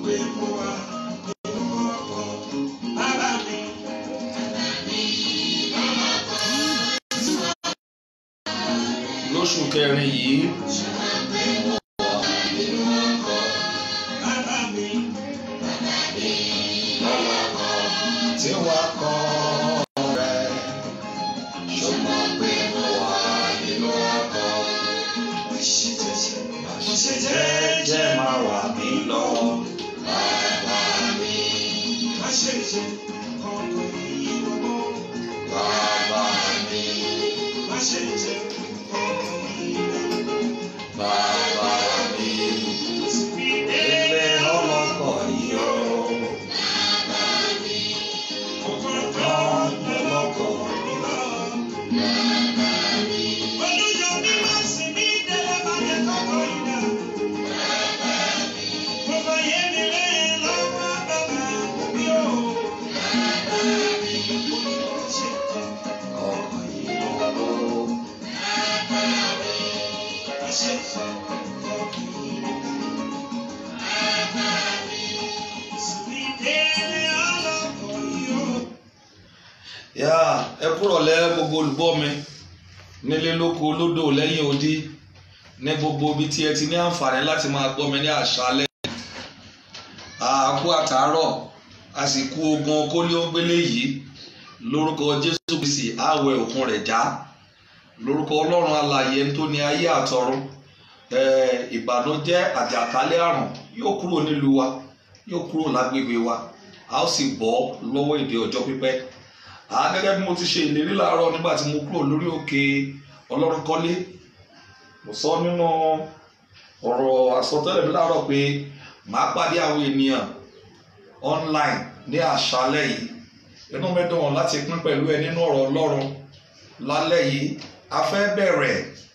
pé mo wà nínú ọkọ̀ bàbá mi. lóṣù kẹrin yìí Bàbá mi. tí wàá kọ́ rẹ̀ ṣùgbọ́n pé mo wà nínú ọkọ̀ Mo ṣe jẹ́jẹ́. Mo ṣe jẹ́jẹ́ jẹ́jẹ́. máa wà mí lọ bàbá mi Má ṣe jẹ́ ọkọ̀ ìrọ̀mọ́. bàbá mi Má ṣe jẹ́ ọkọ̀ ìrọ̀mọ́. bàbá mi Ìdílé ilé ọlọ́kọ̀ yìí ó ọkọ̀ tó rán ọlọ́kọ̀ lọ. Olúyọ mi máa sì mí délé má jẹ́ kọ́kọ́ ìdá. Mo fẹ́ yé mi lẹ́yìn lọ́wọ́ bàbá mi ò. Ṣé ọkọ̀ yìí ó. má ṣe jẹ́ ọkọ̀ ìrọ̀mọ́. Sì délé ọlọ́kọ̀ yìí ó. yá ẹ kúrọ̀ lẹ́ gbogbo olùgbọ́ mi nílé lóko lódò lẹ́yìn odi ní gbogbo ibi tí ẹ ti ní àǹfààní láti máa gbọ́ mi ní àṣálẹ́ àkú àtàárọ̀ a sì kú ogun kólíógbélé yìí lórúkọ jésù kristi àwẹ̀ òkun rẹ̀ já lórúkọ ọlọ́run alààyè ẹni tó ní ayé àtọ̀run eh, ìbànújẹ́ àjàkálẹ̀ àrùn yóò kúrò nílùú wa yóò kúrò lágbègbè wa a ó sì bọ́ lọ́wọ́ èdè ọjọ́ pípẹ́ àá gẹ́gẹ́ bí mo ti ṣe ìlérí láàárọ̀ nígbà tí mo kúrò lórí òkè ọlọ́run kọ́lé mo sọ nínú ọ̀rọ̀ àsọtẹ́lẹ̀ mi láàárọ̀ pé màá pàdé àwọn ènìyàn online ní àṣálẹ́ yìí inú mi dùn láti pín pẹ̀lú ẹ nínú ọ̀rọ̀ ọlọ́run lálẹ́ yìí a fẹ́ bẹ̀rẹ̀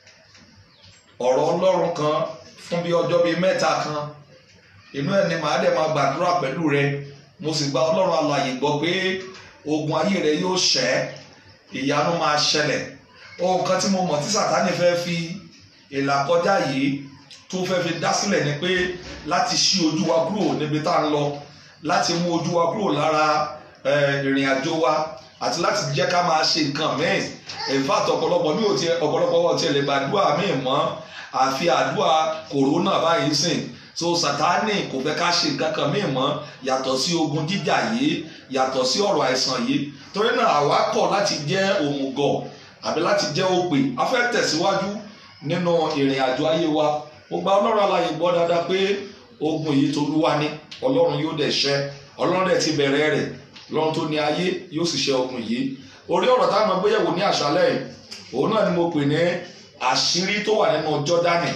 ọ̀rọ̀ ọlọ́run kan fún bí ọjọ́ bíi mẹ́ta kan inú ẹ̀ ni màá dẹ̀ máa gbàdúrà pẹ̀lú rẹ mo sì gba ọlọ́run alààyè gbọ́ pé ogun ayé rẹ yóò ṣẹ́ ìyanu máa ṣẹlẹ̀ ohun kan tí mo mọ̀ tí sàtánì fẹ́ fi ìlà kọjá yìí tó fẹ́ fi dá sílẹ̀ ni pé láti ṣí ojú wa kúrò níbi tá à ń lọ láti mú ojú wa kúrò lára eh, ìrìn àjò wa àti láti jẹ́ ká máa ṣe nǹkan míì in fact ọ̀pọ̀lọpọ̀ mi ò tiẹ̀ ọ̀pọ̀lọpọ̀ wọn tiẹ̀ lè gbàdúrà míì mọ́ àfi àdúrà kòrónà báyìí sìn so sátánì kò fẹ́ ká ṣe nǹkan kan míì mọ́ yàtọ̀ sí ogun jíjà yìí yàtọ̀ sí ọ̀rọ̀ àìsàn yìí torí náà àwa kọ̀ láti jẹ́ òmùgọ̀ àbí láti jẹ́ òpè a fẹ́ tẹ̀síwájú nínú ìrìn àjò ayé wa mo gba ọlọ́run alààyè gbọ́ dáadáa pé ogun yìí tolúwa ni ọlọ́run yóò dẹ̀ ṣẹ́ ọlọ́run dẹ̀ ti bẹ̀rẹ̀ rẹ̀ ọlọ́run tó ní ayé yóò sì ṣẹ́ ogun yìí orí ọ̀rọ̀ táwọn ọmọ gbéyẹ̀wò ní àṣálẹ̀ yìí òun náà ni mo pè ní àṣírí tó wà nínú jọ́dánì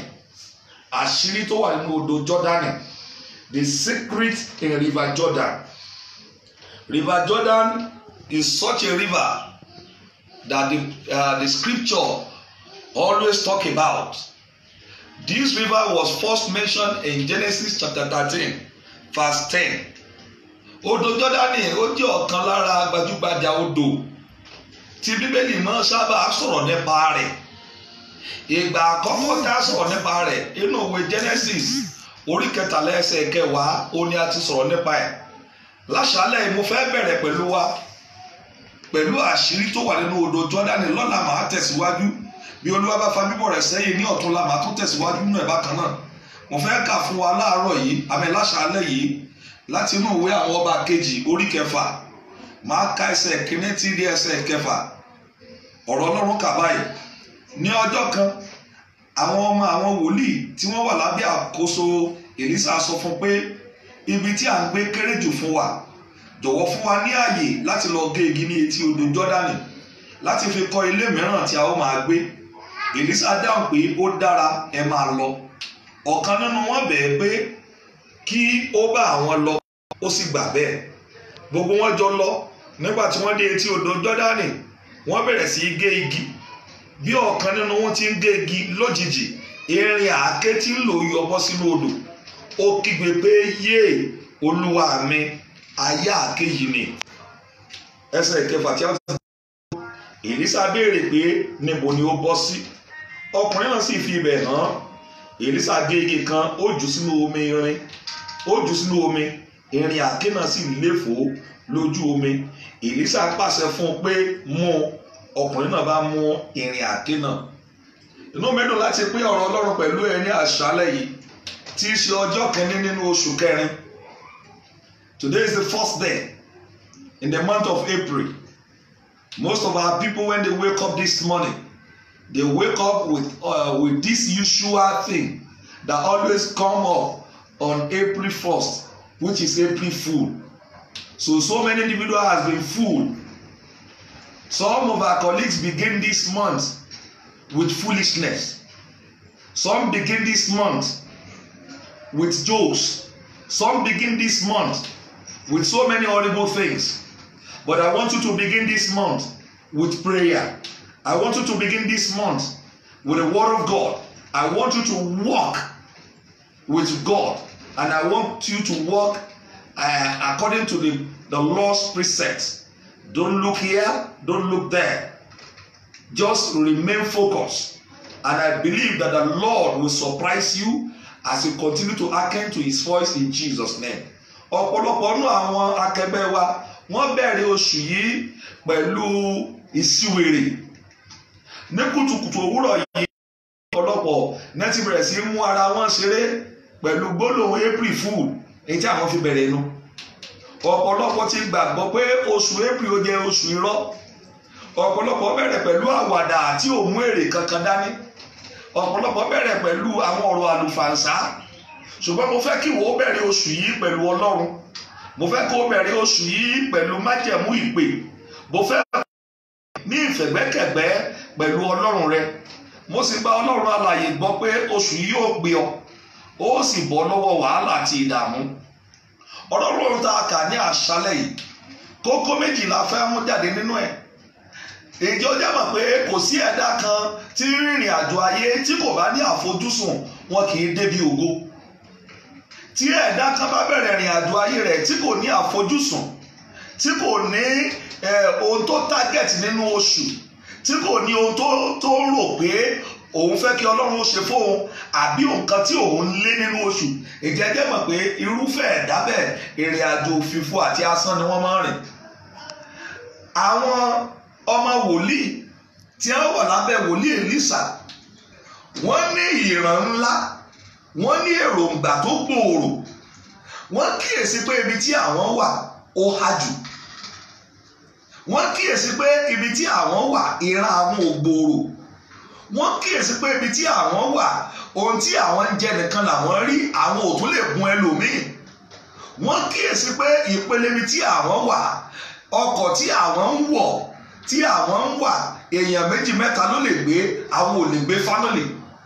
àṣírí tó wà nínú odò jọ́dánì the secret in river jordan river jordan is such a river that the uh, the scripture always talk about this river was first mentioned in genesis chapter thirteen verse ten odò jọ́dánì ó jẹ́ ọ̀kan lára gbajúgbajà odò tí bíbélì máa sábà sọ̀rọ̀ nípa rẹ̀ ìgbà àkọ́kọ́ tá a sọ̀rọ̀ nípa rẹ̀ inú òwe genesis orí kẹtàlá ẹsẹ̀ kẹwàá ó ní a ti sọ̀rọ̀ nípa ẹ̀ láṣálẹ̀ yìí mo fẹ́ bẹ̀rẹ̀ pẹ̀lú wa pẹ̀lú àṣírí tó wà nínú odò jọ́dánì lọ́la màá tẹ̀síwájú bí olúwa bá fa bíbọ̀ rẹ̀ sẹ́yìn ní ọ̀túnla màá tún tẹ̀síwájú nínú ẹ̀ bákan náà mo fẹ́ kà fún wa láàárọ̀ yìí àmì láṣálẹ̀ yìí láti inú ìwé àwọn ọba kejì orí kẹfà máa ka ẹsẹ̀ kínní tí di ẹsẹ̀ kẹfà ọ̀rọ̀ ọlọ́run kà báyìí ní ọjọ́ kan àwọn ọmọ àwọn wòlíì tí wọ́n wà lábẹ́ àkóso èlísà sọ fún pé ibi tí à ń gbé kéré jù fún wa jọ̀wọ́ fún wa ní ààyè láti lọ gé igi ní etí odò jọ́dánì láti fi kọ́ ilé mìíràn tí a ó máa gbé èlísà dáhùn pé ó dára ẹ máa lọ ọ̀kan nínú wọn bẹ̀ẹ́ pé kí ó bá àwọn lọ ó sì gbà bẹ́ẹ̀ gbogbo wọn jọ lọ nígbà tí wọ́n dé etí odò jọ́dánì wọ́n bẹ̀rẹ̀ sí í gé igi bí ọ̀kan nínú wọn ti ń gé igi lójijì erin àáké tí ń lò yọ bọ́ sínú odò ó kígbe pé yéè olúwa mi ayé àáké yìí ni ẹsẹ̀ ìkẹfà tí a ti èlísà béèrè pé níbo ni ó bọ́ sí ọkùnrin náà sì fi ibẹ̀ hàn èlísà gé igi kan ó jù sínú omi irin ó jù sínú omi ìrìn àké náà sì léfò lójú omi èlísà pàṣẹ fún un pé mú ọkùnrin náà bá mú ìrìn àké náà inú mi dùn láti pín ọ̀rọ̀ ọlọ́run pẹ̀lú ẹ ní àṣálẹ̀ yìí tí í ṣe ọjọ́ kìíní nínú oṣù kẹrin today is the first day in the month of April most of our people when they wake up this morning they wake up with uh, with this usual thing that always come up on April 1st which is April Fool so so many individuals has been fooled some of our colleagues begin this month with foolishness some begin this month with jokes some begin this month with so many horrible things but I want you to begin this month with prayer I want you to begin this month with the word of God I want you to walk with God and I want you to walk uh, according to the the Lord's precepts don't look here don't look there just remain focused and I believe that the Lord will surprise you as you continue to hearken to his voice in Jesus name ọ̀pọ̀lọpọ̀ nínú àwọn akẹgbẹ́ wa wọ́n bẹ̀rẹ̀ oṣù yìí pẹ̀lú ìṣíwèrè ní kùtùkùtù òwúrọ̀ yìí ọ̀pọ̀lọpọ̀ náà ti bẹ̀rẹ̀ sí í mú ara wọn ṣeré pẹ̀lú gbólóhùn April fool èyí tí àwọn fi bẹ̀rẹ̀ nu ọ̀pọ̀lọpọ̀ ti gbàgbọ́ pé oṣù April ó jẹ́ oṣù irọ́ ọ̀pọ̀lọpọ̀ bẹ̀rẹ̀ pẹ̀lú àwàdà tí ò mú èrè kankan dání ọ̀pọ̀lọpọ̀ bẹ̀rẹ̀ pẹ̀lú àwọn ọ̀rọ̀ àlùfàǹsá ṣùgbọ́n mo fẹ́ kí wo bẹ̀rẹ̀ oṣù yìí pẹ̀lú ọlọ́run mo fẹ́ kó bẹ̀rẹ̀ oṣù yìí pẹ̀lú májẹ̀mú ìpè mo fẹ́ ní ìfẹ̀gbẹ́kẹ̀gbẹ́ pẹ̀lú ọlọ́run rẹ mo sì gba ọlọ́run alààyè gbọ́ pé oṣù yìí yóò gbé ọ ó sì bọ́ lọ́wọ́ wàhálà àti ìdààmú ọlọ́run tá a kà ní àṣálẹ̀ yìí kókó méjìlá fẹ́ mú jáde nínú ẹ̀ èjì ó jẹ́ mọ̀ pé kò sí ẹ̀dá kan tí rìnrìn àjò ayé tí kò bá ní àfojúsùn wọn kì í débi ògo tí ẹ̀dá kan bá bẹ̀rẹ̀ ìrìn àjò ayé rẹ̀ tí kò ní àfojúsùn tí kò ní ohun tó target nínú oṣù tí kò ní ohun tó tó rò pé òun fẹ́ kí ọlọ́run ó ṣe fóun àbí nǹkan tí òun ń lé nínú oṣù èjì ẹ jẹ́ mọ̀ pé irúfẹ́ ẹ̀dá bẹ́ẹ̀ ìrìn àjò òfìfo àti asán ni wọ́n máa ń rìn àwọn ọmọ wòlíì tí wọ́n wà lábẹ́ wòlíì Èlíṣà wọ́n ní ìran ńlá wọ́n ní èròǹgbà tó gbòòrò wọ́n kíyèsí pé ibi tí àwọn wà ó há jù wọ́n kíyèsí pé ibi tí àwọn wà ìran àwọn ò gbòòrò wọ́n kíyèsí pé ibi tí àwọn wà ohun tí àwọn ń jẹ nìkan làwọn rí àwọn ò tún lè gun ẹlòmíì wọ́n kíyèsí pé ìpele ibi tí àwọn wà ọkọ̀ tí àwọn ń wọ̀ tí àwọn ń wà èèyàn méjì mẹ́ta ló lè gbé àwọn ò lè gbé family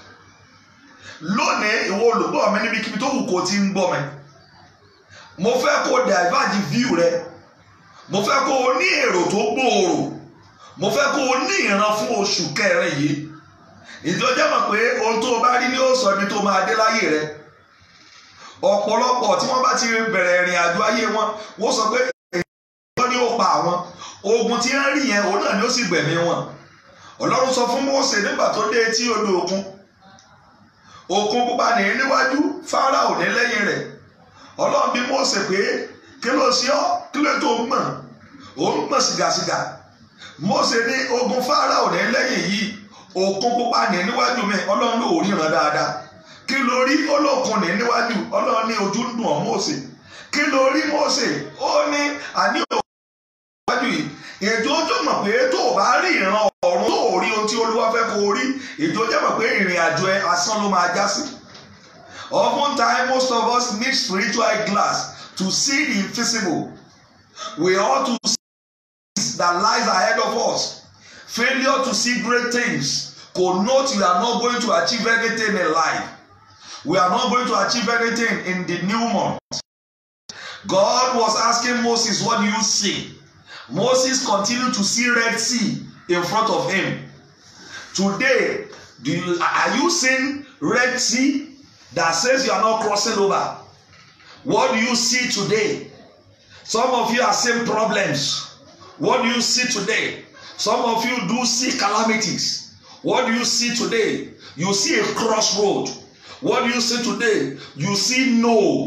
lónìí ìwọ olùgbọ́ mi níbikíbi tó wù kó ti ń gbọ́ mi mo fẹ́ kó divert view rẹ mo fẹ́ kó o ní èrò tó gbòòrò mo fẹ́ kó o ní ìran fún oṣù kẹrin yìí ìjọjẹ́ mọ̀ pé ohun tó o bá rí ní ó sọ ibi tó máa dé láyé rẹ ọ̀pọ̀lọpọ̀ tí wọ́n bá ti bẹ̀rẹ̀ ìrìn àjò ayé wọn wọ́n sọ pé èèyàn ni ó pa àwọn ogun tí wọ́n rí yẹn òun náà ni ó sì gbẹ̀mí wọn ọlọ́run sọ fún Mósè nígbà tó dé etí odò òkun òkun pupa ní níwájú Fáráò ní lẹ́yìn rẹ̀ ọlọ́run bí Mósè pé kí ló ṣe ọ́ kí ló tó ń gbọ̀n ó ń gbọ̀n sìgàsìgà Mósè ní ogun Fáráò ní lẹ́yìn yìí òkun pupa ní níwájú mi ọlọ́run ló ríran dáadáa kí ló rí olókun ní níwájú ọlọ́run ní ojú ń dùn ọ́ Mósè kí ló rí Mósè ó ní àní òkun níwájú yìí ètò ojú mọ̀ pé tó o bá rí ìran ọ̀run tó o rí ohun tí olúwa fẹ́ kó o rí ètò ojú mọ̀ pé ìrìn àjò ẹ asán ló máa já sí. often time most of us need spiritual glass to see the invisible we ought to see that lies ahead of us failure to see great things connote you are not going to achieve anything in life we are not going to achieve anything in the new month God was asking Moses what do you see Moses continued to see Red Sea in front of him. Today, do you, are you seeing Red Sea that says you are not crossing over? What do you see today? Some of you are seeing problems. What do you see today? Some of you do see calamities. What do you see today? You see a crossroad. What do you see today? You see no.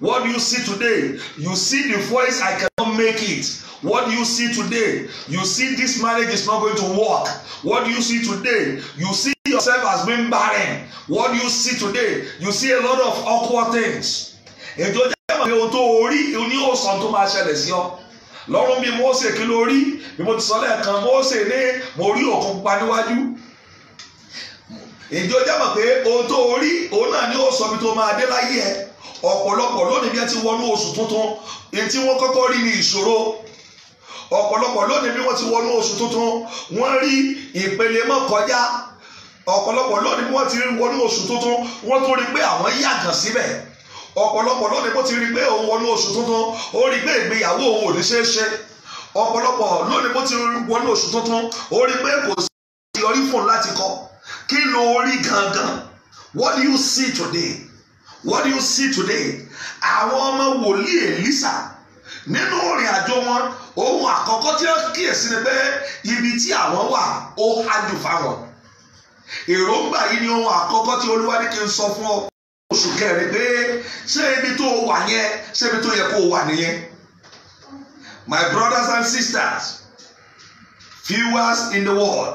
What do you see today? You see the voice, I cannot make it. What do you see today? You see this marriage is not going to work. What do you see today? You see yourself as being barren. What do you see today? You see a lot of awkward things. Èjò jẹ́ mọ̀ pé ohun tó orí ní òsàn tó máa ṣẹlẹ̀ sí ọ. Lọ́rùn bí Mósè kí ló rí? Bí mo ti sọ lẹ́ẹ̀kan, Mósè ní mo rí òkun pupa níwájú. Èjò jẹ́ mọ̀ pé ohun tó orí òun náà ní òsàn bí tó máa dé láyé ẹ. Ọ̀pọ̀lọpọ̀ lónìí bí ẹ ti wọnú oṣù tuntun, èyí tí wọ́n kọ́kọ́ rí ní ìṣòro ọ̀pọ̀lọpọ̀ lónìí bí wọ́n ti wọnú oṣù tuntun wọ́n rí ìpele mọ́ kọjá ọ̀pọ̀lọpọ̀ lónìí bí wọ́n ti wọnú oṣù tuntun wọ́n tún rí pé àwọn yàgàn síbẹ̀ ọ̀pọ̀lọpọ̀ lónìí bó ti rí pé òun wọnú oṣù tuntun ó rí pé ìgbéyàwó òun ò ní ṣeé ṣe ọ̀pọ̀lọpọ̀ lónìí bó ti wọnú oṣù tuntun ó rí pé kò sí yọrí fún un láti kọ kí ló rí gangan what do you see today what do you see today àwọn ọmọ wòlíì Èlísà nínú ìrìn àjò wọn ohun àkọ́kọ́ tí wọ́n kíyèsí ni pé ibi tí àwọn wà ó hájú fáwọn èròǹgbà yìí ni ohun àkọ́kọ́ tí olúwa ní kí n sọ fún ọ oṣù kẹrin pé ṣé ibi tó wà yẹn ṣé ibi tó yẹ kó wà nìyẹn my brothers and sisters viewers in the world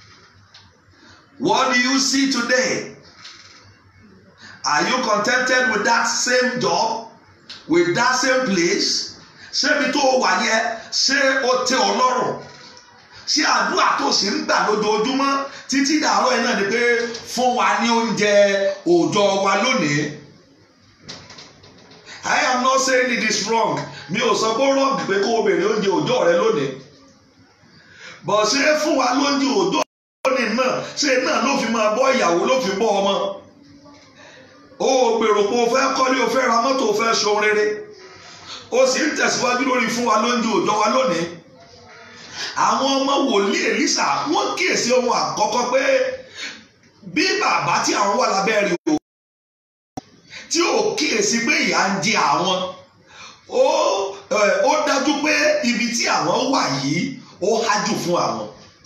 what do you see today are you contented with that same job with that same place ṣébi tó wà yẹn ṣé ó tẹ́ ọ lọ́rùn ṣé àdúrà tó sì ń gbà lójoojúmọ́ títí dàárọ̀ yẹn náà ni pé fún wa ní oúnjẹ òòjọ́ wa lónìí. I am not saying it is wrong mi ò sọ pé ó wrong pé kó o béèrè oúnjẹ òòjọ́ rẹ lónìí. bọ̀ ṣé fún wa lóúnjẹ òòjọ́ lónìí náà ṣé náà ló fi máa bọ́ ìyàwó ló fi bọ́ ọmọ. o ò gbèrò pé o fẹ́ kọ́lé o fẹ́ ra mọ́tò o fẹ́ ṣohun rere ó sì ń tẹ̀síwájú lórí fún wa lóúnjẹ òòjọ́ wa lónìí àwọn ọmọ wòlíì Èlísà wọ́n kíyèsí ohun àkọ́kọ́ pé bí bàbá tí àwọn wà lábẹ́ rẹ̀ o tí ò kíyèsí pé ìyà ń jẹ àwọn ó ó dájú pé ibi tí àwọn wà yìí ó hájú fún àwọn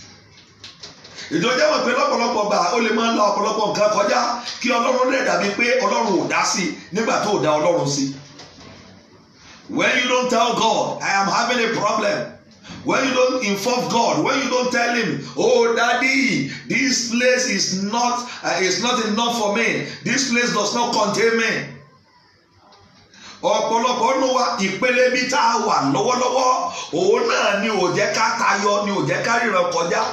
ìjọba mọ̀ pé lọ́pọ̀lọpọ̀ gbà ó lè máa ń la ọ̀pọ̀lọpọ̀ nǹkan kọjá kí Ọlọ́run lè dàbí pé Ọlọ́run ò dá sí nígbà tó dá Ọlọ́run sí. When you don't tell God, I am having a problem. When you don't inform God, when you don't tell Him, oh Daddy, this place is not uh, is not enough for me. This place does not contain me. ọ̀pọ̀lọpọ̀ nù wa ìpele bí tá a wà lọ́wọ́lọ́wọ́ òun náà ni ò jẹ́ ká tayọ ni ò jẹ́ ká ríran kọjá.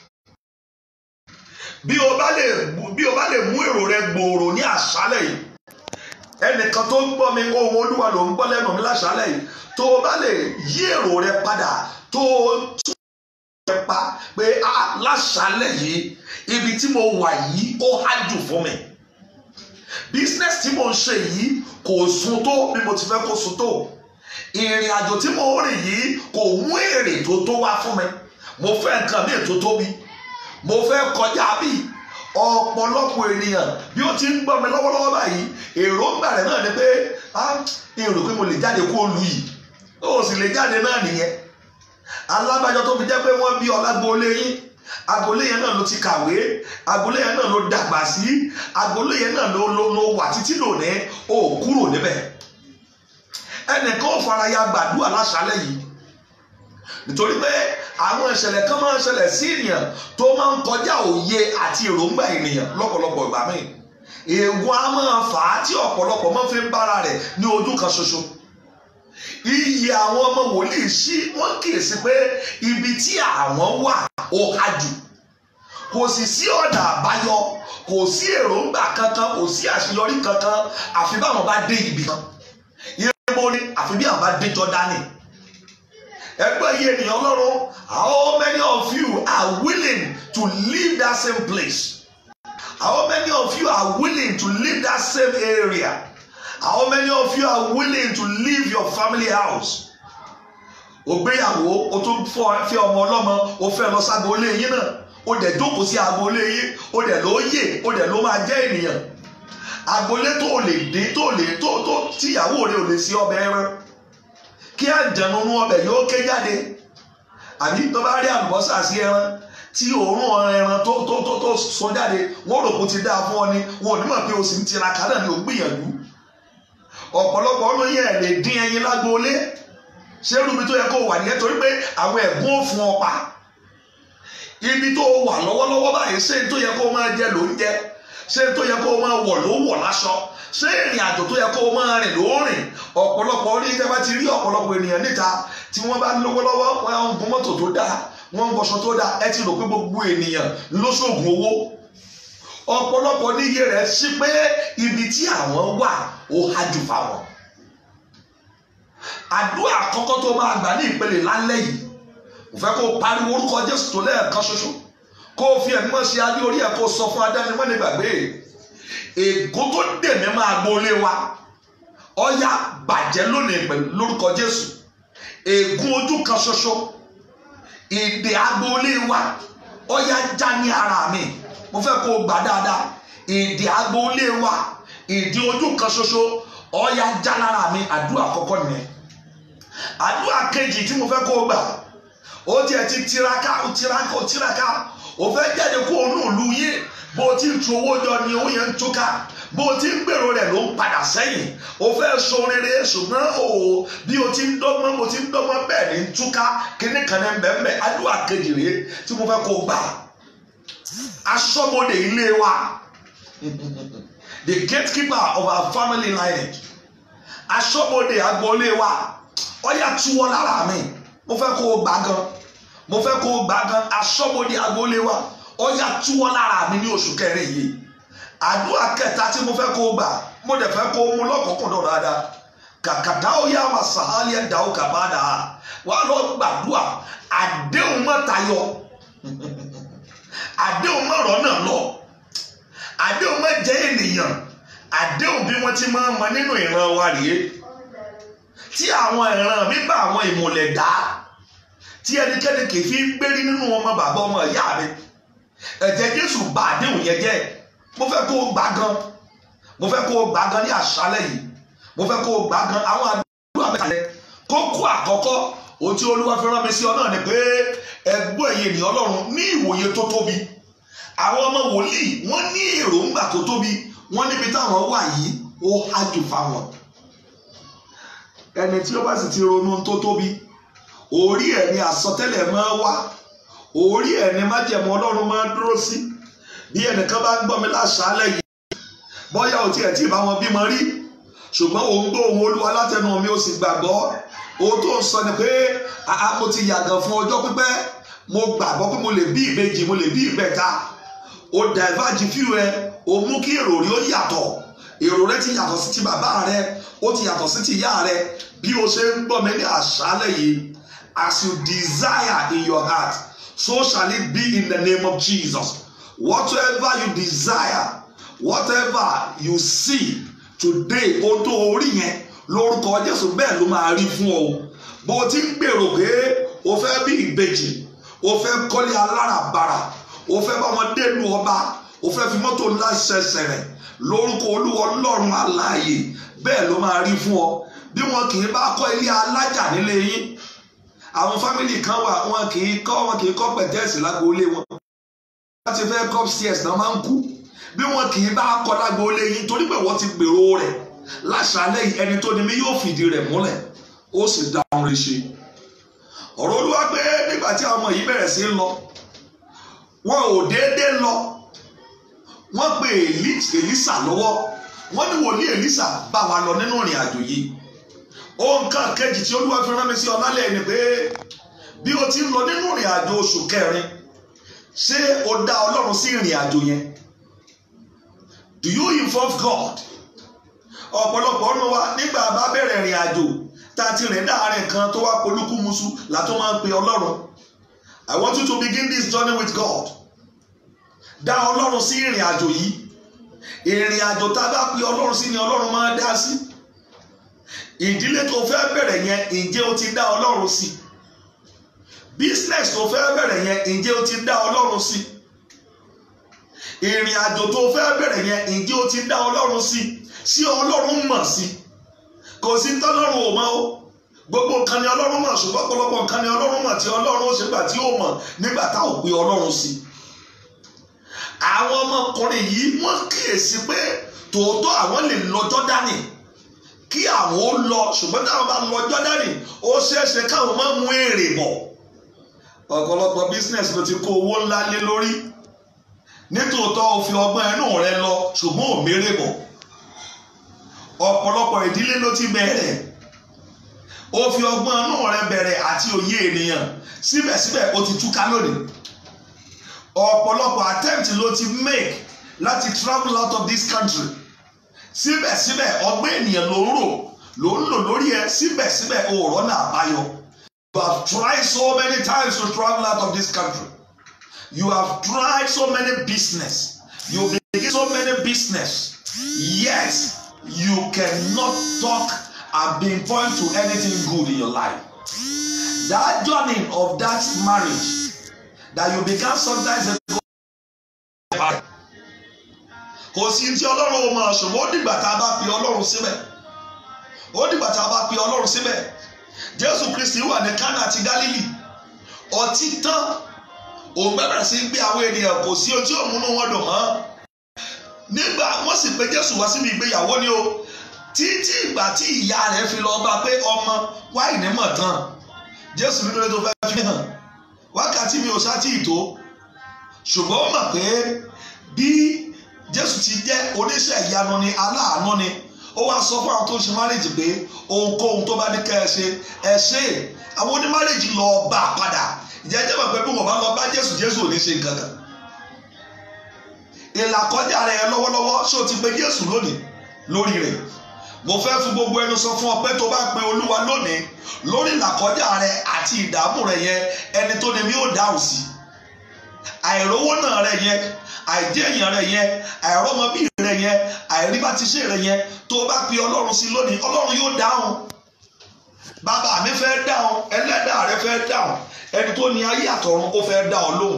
bí o bá lè bí o bá lè mú èrò rẹ gbòòrò ní àṣálẹ̀ yìí ẹnìkan tó ń gbọ́ mi ohun olúwa ló ń gbọ́ lẹ́nu mi láṣálẹ̀ yìí tó o bá lè yí èrò rẹ padà tó o tún rẹ pa pé láṣálẹ̀ yìí ibi tí mo wà yìí ó hájù fún mi business tí mo ń ṣe yìí kò sun tó bí mo ti fẹ́ kó sun tó ìrìn àjò tí mo rìn yìí kò mú èrè tó tó wá fún mi mo fẹ́ nǹkan ní ètò tóbi mo fẹ́ kọjá bíi ọ̀pọ̀lọpọ̀ ènìyàn bí ó ti ń gbọ́ mi lọ́wọ́lọ́wọ́ báyìí èròǹgbà rẹ̀ náà ni pé èrò pé mo lè jáde kó lu yìí ó sì lè jáde náà nìyẹn alábàjọ tó fi jẹ́ pé wọ́n bí ọlágbólé yín agboolé yẹn náà ló ti kàwé agboolé yẹn náà ló dàgbà sí agboolé yẹn náà ló ló ló wà títí lónìí ó kúrò níbẹ̀ ẹnìkan ò fara ya gbàdúrà láṣálẹ́ yìí nítorí pé àwọn ìṣẹ̀lẹ̀ kan máa ń ṣẹlẹ̀ sí ènìyàn tó máa ń kọjá òye àti èròǹgbà ènìyàn lọ́pọ̀lọpọ̀ ìgbà míì èèwọ̀ á máa fà á tí ọ̀pọ̀lọpọ̀ máa fi ń bára rẹ̀ ní ojú kan ṣoṣo iye àwọn ọmọ wòlíì sí wọ́n kíyèsí pé ibi tí àwọn wà ó há jù kò sì sí ọ̀nà àbáyọ kò sí èròǹgbà kankan kò sí àṣeyọrí kankan àfi báwọn bá dé ibì kan ibo ni àfi bí àwọn bá dé Jọ́dánì ẹgbẹ́ yìí ènìyàn ọlọ́run how many of you are willing to leave that same place how many of you are willing to leave that same area how many of you are willing to leave your family house ògbéyàwó o tún fẹ́ ọmọ ọlọ́mọ o fẹ́ lọ ságboolé yín náà o dẹ̀ jókòó sí agboolé yín o dẹ̀ ló yè o dẹ̀ ló máa jẹ́ ènìyàn agboolé tó o lè dín tó o lè tó tó tíyàwó rẹ ò lè sí ọbẹ̀ ẹran kí àjẹnunú ọbẹ̀ yóò ké jáde àbí tó bá rí àlùbọ́sà sí ẹran tí òórùn ẹran tó tó tó tó sọ jáde wọ́n rò kó ti dáa fún ọ ni wọn ò ní mọ̀ pé o sì ń tiraka náà ni ò gbìyànjú ọ̀pọ̀lọpọ̀ ọ̀nà yẹn lè dín ẹyin lágbóolé ṣé rúbi tó yẹ kó wà nìyẹn torí pé àwọn ẹ̀gbọ́n ò fún ọ pa ibi tó wà lọ́wọ́lọ́wọ́ báyìí ṣé tó yẹ kó máa jẹ ló ń jẹ ṣé tó yẹ kó máa wọ̀ ló wọ̀ láṣọ ṣé ìrìn àjò tó yẹ kó máa rìn ló rìn ọ̀pọ̀lọpọ̀ orí ìjẹ́ bá ti rí ọ̀pọ̀lọpọ̀ ènìyàn níta tí wọ́n bá lówó lọ́wọ́ wọn ń gun mọ́tò tó dáa wọ́n ń wọṣọ tó dáa ẹ ti rò pé gbogbo ènìyàn ló ṣoògùn owó ọ̀pọ̀lọpọ̀ níye rẹ̀ sí pé ibi tí àwọn wà ó hájú fáwọn àdúrà àkọ́kọ́ tó máa gbà ní ìpele lálẹ́ yìí mo fẹ́ kó o pariwo orúkọ Jésù tó lẹ́ẹ̀kan ṣoṣo kó o fi ẹ̀mí mọ́ sí adé orí ẹ̀ kó o sọ fún adánimọ́ ní gbàgbé ègún tó dè mí máa gbolé wa ọ̀yá bàjẹ́ lónìí pẹ̀lú lórúkọ Jésù ègún ojú kan ṣoṣo ìdè agboolé wa ọ̀yá já ní ara mi mo fẹ́ kó o gbà dáadáa ìdè agboolé wa ìdè ojú kan ṣoṣo ọ̀yá já lára mi àdúrà àkọ́kọ́ nìyẹn àdúrà kejì tí mo fẹ́ kó o gbà ó tiẹ̀ ti tiraka ó tiraka ó tiraka ó fẹ́ jáde kó o nù lù yín bó o ti ń tu owó jọ ni owó yẹn ń túká bó o ti ń gbèrò rẹ̀ ló ń padà sẹ́yìn o fẹ́ so rere ṣùgbọ́n o bí o ti ń dọ́gbọ́n o ti ń dọ́gbọ́n bẹ́ẹ̀ ni ń túká kíní kan ní bẹ́ẹ̀ àdúrà kejì rèé tí mo fẹ́ kó o gbà aṣọ́bodè ilé wa the gatekeeper of our family lineage aṣọ́bodè agboolé wa ọ̀yà túwọ́ lára mi mo fẹ́ kó o gbà gan mo fẹ́ kó o gbà gan aṣọ́bodè agboolé wa ọ̀yà túwọ́ lára mi ní oṣù kẹrin yìí àdúrà kẹta tí mo fẹ́ kó o gbà mo dẹ̀ fẹ́ kó o mú lọ́kọ̀ọ̀kan dáadáa kàkàdá ó yá wa sàhálì ẹ̀dá ó kà bá dà á wà lọ gbàdúrà àdéhùn mọ́ tayọ àdéhùn mọ́ ọ̀rọ̀ náà lọ àdéhùn mọ́ jẹ́ ènìyàn àdéhùn bí wọ́n ti máa ń mọ nínú ìran wa rèé tí àwọn ìran mi bá àwọn ìmùlẹ̀ dá tí ẹnikẹ́ni kì í fi ń gbérí nínú ọmọ bàbá ọmọ ìyá mi ẹ̀jẹ̀ Jésù bà àdéhùn yẹn jẹ́ mo fẹ́ kó o gbà gan mo fẹ́ kó o gbà gan ní àṣálẹ́ yìí mo fẹ́ kó o gbà gan àwọn àdúrà mẹ́ta yẹn kókó àkọ́kọ́ ohun tí Olúwa fi rán mi sí ọ náà ni pé ẹgbọ́n ẹ̀yẹ ènìyàn Ọlọ́run ní ìwòye tó tóbi àwọn ọmọ wòlíì wọ́n ní èròǹgbà tó tóbi wọ́n níbi táwọn wà yìí ó hájú fáwọn ẹni tí ó bá sì ti ronú tó tóbi orí ẹ̀ ni àsọtẹ́lẹ̀ máa wá orí ẹ̀ ni májẹ̀mú Ọlọ́run máa dúró sí bí ẹnìkan bá ń gbọ́ mi láṣálẹ̀ yìí bóyá ò tiẹ̀ tí ì bá wọn bímọ rí ṣùgbọ́n òun gbọ́ ohun Olúwa látẹnu mi ó sì gbàgbọ́ ohun tó ń sọ ni pé àá mo ti yàgàn fún ọjọ́ pípẹ́ mo gbàgbọ́ pé mo lè bí ìbejì mo lè bí ìbẹ̀ta o dàìvájì fíw ẹ o mú kí èrò rí ó yàtọ̀ èrò rẹ ti yàtọ̀ sí ti bàbá rẹ ó ti yàtọ̀ sí ti ìyá rẹ bí o ṣe ń gbọ́ mi ní àṣálẹ̀ yìí as you desire in your heart so shall it be in the name of Jesus whatever you desire whatever you see today ohun tó orí yẹn lórúkọ Jésù bẹ́ẹ̀ ló máa rí fún ọ bó o ti ń gbèrò pé o fẹ́ bí ìbejì o fẹ́ kọ́lé aláràbarà o fẹ́ bá wọn dénú ọba o fẹ́ fi mọ́tò ńlá ṣẹṣẹ rẹ̀ lórúkọ olúwa ọlọ́run aláàyè bẹ́ẹ̀ ló máa rí fún ọ bí wọn kì í bá kọ́ ilé alájà nílé yín àwọn fámìlì kan wà wọn kì í kọ́ wọn kì í kọ́ pẹ̀tẹ́ẹ̀sì lágboolé wọn láti fẹ́ kọ́ stairs náà máa ń kú bí wọn kì í bá kọ́ lágboolé yín torí pé wọ́n ti gbèrò rẹ̀ láṣálẹ́ yìí ẹni tó ní mi yóò fìdí rẹ̀ múlẹ̀ ó sì dá ohun rẹ̀ ṣe ọ̀rọ̀ olúwa pé nígbà tí àwọn ọmọ yìí bẹ̀rẹ̀ sí í lọ wọn ò déédéé lọ wọ́n pe Èlísà lọ́wọ́ wọ́n ní wòlíì Èlísà bá wa lọ nínú ìrìn àjò yìí ohun kan kejì tí olúwa fi rán mi sí ọ lálẹ́ ni pé bí o ti ń lọ nínú ìrìn àjò oṣù kẹrin ṣé o dá ọlọ́run sí ìrìn àjò yẹn do you involve God ọ̀pọ̀lọpọ̀ ọ̀nà wa nígbà bá bẹ̀rẹ̀ ìrìn àjò tá a ti rìn dáàrin kan tó wá polúkúmuṣu látó máa ń pe ọlọ́run I want you to begin this journey with God dá ọlọ́run sí ìrìn àjò yìí ìrìn àjò tá a bá pe ọlọ́run sí ni ọlọ́run máa dá sí ìdílé tó fẹ́ bẹ̀rẹ̀ yẹn ǹjẹ́ o ti dá ọlọ́run sí business tó fẹ́ bẹ̀rẹ̀ yẹn ǹjẹ́ o ti dá ọlọ́run sí ìrìn àjò tó fẹ́ bẹ̀rẹ̀ yẹn ǹjẹ́ o ti dá ọlọ́run sí sí ọlọ́run mọ̀ sí kò sí tọ́lọ́run ò mọ̀ o gbogbo nǹkan ni ọlọ́run mọ̀ ṣùgbọ́n ọ̀pọ̀lọpọ̀ nǹkan ni ọlọ́run mọ̀ tí ọlọ́run ó ṣe gbà tí ó mọ̀ nígbà tá ò pe ọlọ́run sí àwọn ọmọkùnrin yìí wọ́n kíyèsí pé tòótọ́ àwọn lè lọ Jọ́dánì kí àwọn ó lọ ṣùgbọ́n táwọn bá lọ jọ́dánì ó ṣeéṣe káwọn má mú èrè bọ̀ ọ̀pọ̀lọpọ̀ business ló ti kó owó ńlá lé lórí nítòótọ́ o fi ọgbọ́n ẹnu rẹ lọ ṣùgbọ́n ò mérè bọ̀ ọ̀pọ̀lọpọ̀ ìdílé ló ti bẹ̀rẹ̀ o fi ọgbọ́n ẹnu rẹ bẹ̀rẹ̀ àti òye ènìyàn síbẹ̀síbẹ̀ o ti túká lónìí ọ̀pọ̀lọpọ̀ attempt ló ti make láti travel out of this country síbẹ̀síbẹ̀ ọgbọ́n ènìyàn ló ń rò ló ń lò lórí ẹ síbẹ̀síbẹ̀ o ò rọ́nà àbáyọ. You have tried so many times to travel out of this country. You have tried so many business. You begin so many business. Yet you cannot talk and pinpoint to anything good in your life. That journey of that marriage that you began sometimes ago. Kò sí tí Ọlọ́run ò máa ṣùgbọ́n ó dìgbà tá a bá pe Ọlọ́run síbẹ̀. Ó dìgbà tá a bá pe Ọlọ́run síbẹ̀. Jésù Kristi wà ní Kánà àti Gálílì. Ọtí tán òun bẹ̀rẹ̀ sí gbé àwọn ènìyàn kò sí ojú òmùnú wọn dùn mọ́ nígbà wọ́n sì pé jésù wá síbi ìgbéyàwó ni o títí ìgbà tí ìyá rẹ̀ fi lọ bá pé ọmọ wáìnì mọ̀ tán jésù nínú ètò fẹ́ fi hàn wákàtí mi ò sátì ìtó ṣùgbọ́n ó mọ̀ pé bí jésù ti jẹ́ oníṣẹ́ ìyanu ni aláàánú ni ó wá sọ fún àwọn tó ń ṣe márèjì pé ohunkóhun tó bá ní kẹ́ ẹ ṣe ẹ ṣe àwọn onímárèjì lọ bá a padà ìjẹ́jẹ́ mọ̀ pé bí wọ́n bá lọ bá jésù jésù ò ní ṣe nǹkan kan ìlàkọjá rẹ lọ́wọ́lọ́wọ́ ṣé o ti pe jésù lónìí lórí rẹ̀ mo fẹ́ fún gbogbo ẹnu sọ fún ọ pé tó bá pe olúwa lónìí lórí ìlàkọjá rẹ àti ìdààmú rẹ yẹn ẹni tó ní mi ò dáhùn sí àìrówó náà rẹ yẹn àìdí èèyàn rẹ yẹn àìrọ́mọbí rẹ yẹn àìríbátíṣe rẹ yẹn tó bá pe ọlọ́run sí lónìí ọlọ́run yóò dáhùn bàbá mi fẹ́ dáhùn ẹlẹ́dàá rẹ fẹ́ dáhùn ẹni tó ní ayé àtọ̀run ó fẹ́ dá ọ lóhùn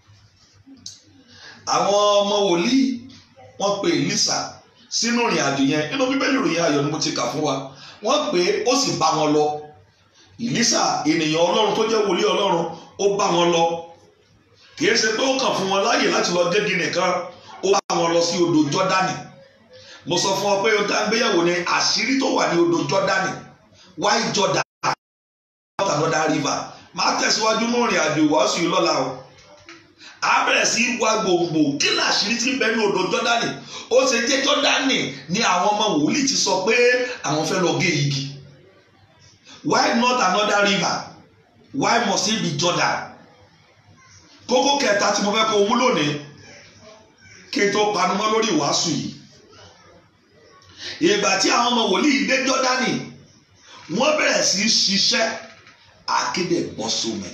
àwọn ọmọ wòlíì wọ́n pe Èlísà sínú ìrìn àjò yẹn nínú bíbélì ìròyìn ayọ̀ ni mo ti kà fún wa wọ́n pè é ó sì bá wọn lọ Èlísà ènìyàn Ọlọ́run tó jẹ́ wòlíì Ọlọ́run ó bá wọn lọ kì í ṣe pé ó kàn fún wọn láàyè láti lọ gégi nìkan ó bá wọn lọ sí odò Jọ́dánì mo sọ fún ọ pé o tá ń gbéyàwó ni àṣírí tó wà ní odò Jọ́dánì why Jordan not another river máa tẹ̀síwájú ní ìrìn àjò ìwàásù yìí lọ́la o a bẹ̀rẹ̀ sí wá gbòǹgbò kí ni àṣírí tí ń bẹ ní odò jọ́dánì ó ṣe jẹ́ jọ́dánì ni àwọn ọmọ wòlíì ti sọ pé àwọn fẹ́ lọ gé igi why not another river why must it be Jordan kókó kẹta tí mo fẹ́ kó mú lónìí kí n tó panumọ́ lórí ìwàásù yìí ìgbà tí àwọn ọmọ wòlíì dé jọ́dánì wọ́n bẹ̀rẹ̀ sí ṣiṣẹ́ akéde bọ́ sómi